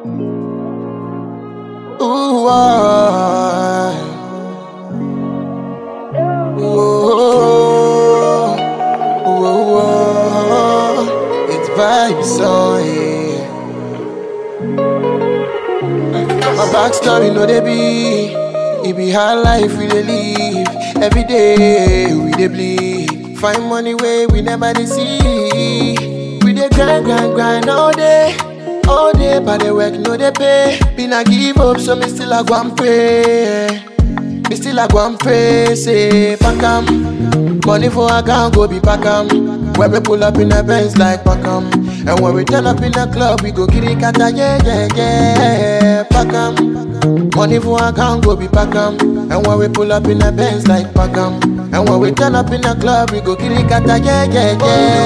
Ooh, ah. Ooh, ooh, ooh. It's vibes, oh yeah. My backstory, no they be. It be hard life we dey live. Every day we dey bleed. Find money way we never dey see. We dey grind, grind, grind all day. All day, but the work no dey pay. Been a give up, so me still a go and pray. Me still a go and pray, say pack 'em. Money for account go be pack 'em. When we pull up in a Benz like pack 'em. And when we turn up in a club, we go kiri kata, yeah, yeah, yeah. Pack 'em. Money for account go be pack 'em. And when we pull up in a Benz like pack 'em. And when we turn up in a club, we go kiri kata, yeah, yeah,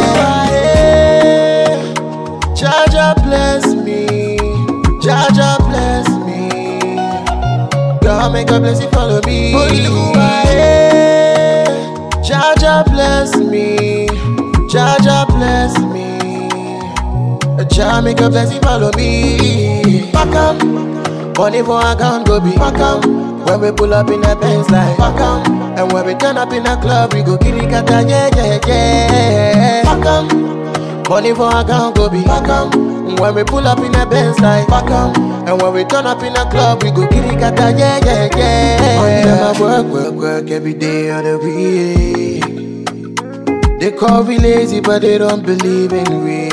yeah. Jaja bless me, Jaja bless me. God make a blessing follow me. Oluwa, eh. Jaja bless me, Jaja bless me. Jah make a blessing follow me. Pack 'em, money for account go be pack 'em. When we pull up in a Benz like pack 'em. And when we turn up in a club, we go kiri kata yeah yeah yeah. Pack 'em, money for account go be pack 'em. When we pull up in a Benz like pack 'em. And when we turn up in a club, we go kiri kata yeah yeah yeah. On them I work work work every day of the week. They call we lazy, but they don't believe in we.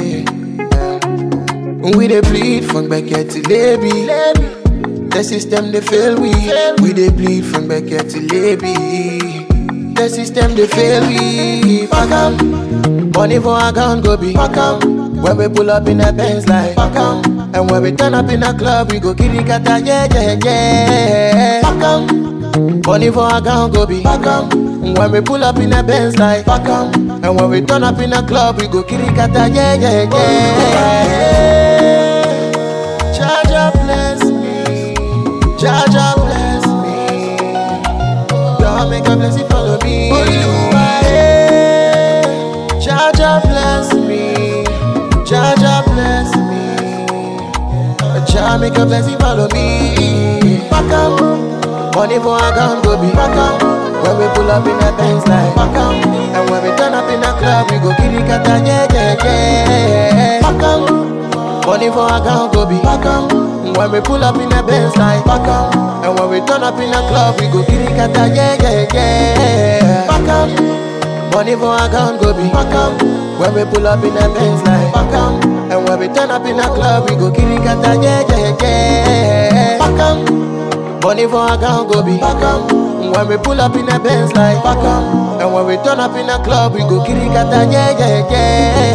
We dey bleed from Beckett to Levy. The system they fail we. We dey bleed from Beckett to Levy. The system they fail we. Pack 'em. Money for account go be pack 'em. When we pull up in a Benz like pack 'em. And when we turn up in a club, we go kiri kata yeah yeah yeah. Pack 'em. Money for account go be pack 'em. When we pull up in a Benz like pack 'em. And when we turn up in a club, we go kiri kata yeah yeah yeah. Jaja bless me, Jaja bless me. God make a blessing follow me. Oluwa, eh. Jaja bless me, Jaja bless me. Jah make a blessing follow me. Pack 'em, money for account go be pack 'em. When we pull up in a Benz like pack 'em. And when we turn up in a club, we go kiri kata yeah yeah yeah. Pack 'em. Money for account go be pack 'em. When we pull up in a Benz like pack 'em. And when we turn up in a club, we go kiri kata yeah yeah yeah. Pack 'em. Money for account go be pack 'em. When we pull up in a Benz like pack 'em. And when we turn up in a club, we go kiri kata yeah yeah yeah. Pack 'em. Money for account go be pack 'em. When we pull up in a Benz like pack 'em. And when we turn up in a club, we go kiri kata yeah yeah yeah.